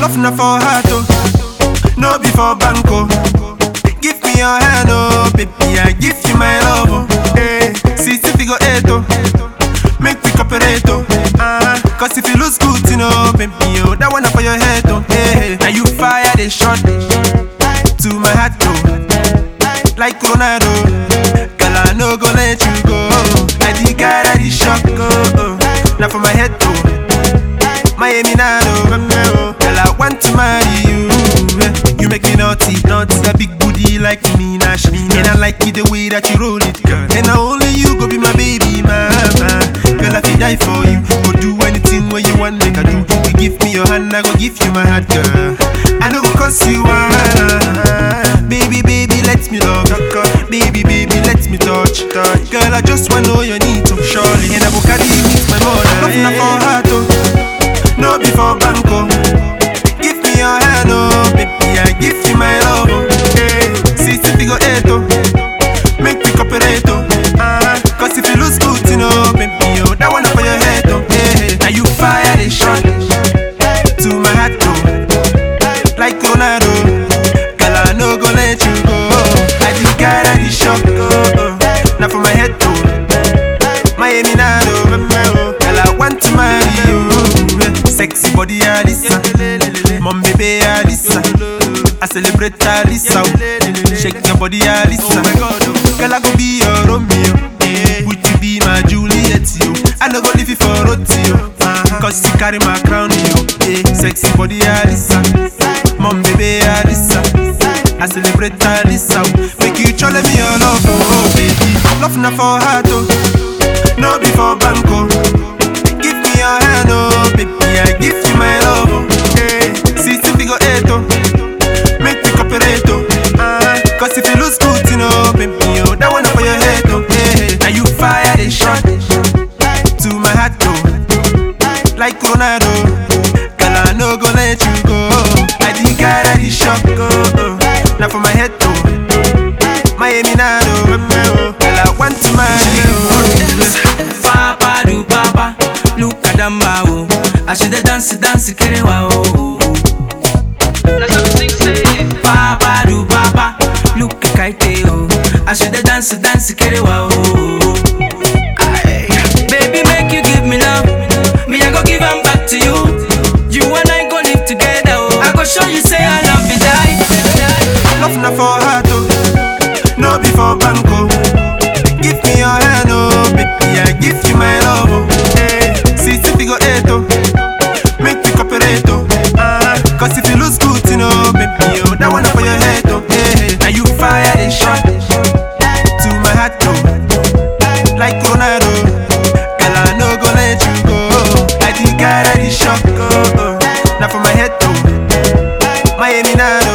Love na for heart, oh. No be for banco. Give me your hand, oh, baby. I give you my love, oh. Hey, see, if you go eight, oh. Make we cooperate, oh. Uh, Cause if you lose good, you know, baby, oh, that one up for your head, oh. Hey, now you fire the shot to my heart, oh. Like Ronaldo, girl, I no go let you go. I the guy that is shock, oh. oh. Now for my head, oh. Miami Nano, girl, I want to marry you. eh. You make me naughty, naughty. A big booty like me, Nash. And I like it the way that you roll it, girl. And now only you go be my baby, mama. Girl, I feel die for you. Go do anything where you want, make I do. You give me your hand, I go give you my heart, girl. I know go cause you want. Baby, baby, let me love. Baby, baby, let me touch. Girl, I just wanna know your need to surely. And I will carry you with my mother. Love na for heart, oh. No be for banco. Give me your hand, oh, baby, I give you my love, oh. Hey, see, if you go eight, oh, make me cooperate, oh. Uh, Cause if you lose good, you know, baby, oh, that one up for your head, oh. Hey, now you fire the shot to my heart, oh. Like Ronaldo, girl, I no go let you go. I just got a shock, oh, oh. Now for my head, oh. Miami Nano, girl, I want to marry you. Sexy body, Alisa. Mom, baby, Alisa. I celebrate Alisa. Shake your body, Alisa. Girl, I go be your Romeo. Would you be my Juliet, you? I no go leave you for roti, yo. Cause you carry my crown, yo. Yeah. Sexy body, Alisa. Mom, baby, Alisa. I celebrate Alisa. Make you chole me your love, oh baby. Love na for heart, oh. No be for banco. Give me your hand, oh baby. I give you my love, oh. Hey, see if you go eight, oh. Make me cooperate, oh. Uh, Cause if you lose good, you know, baby, oh, that one up for your head, oh. Hey, now you fire the shot to my heart, oh. Like Ronaldo, girl, I no go let you go. I think I that is shock, oh, oh. Now for my head, oh. Miami Nano, girl, I want to marry you. Papa do papa, look at them wow. I should have dance, dance, kere wow. Papa do papa, look at Kaite oh. I should have dance, dance, kere wow. Aye. Baby, make you give me love. Me, I go give 'em back to you. You and I go live together. Oh. I go show you say I love you, die. Love na for heart, oh. No be for banco. Give me your hand, oh, baby, I give you my love, oh. Hey, see if you go eight, oh. Make me cooperate, oh. Uh, Cause if you lose good, you know, baby, oh, that one up for your head, oh. Hey, now you fire the shot to my heart, oh. Like Ronaldo, girl, I no go let you go. I think I that is shock, oh, oh. Now for my head, oh. Miami Nano,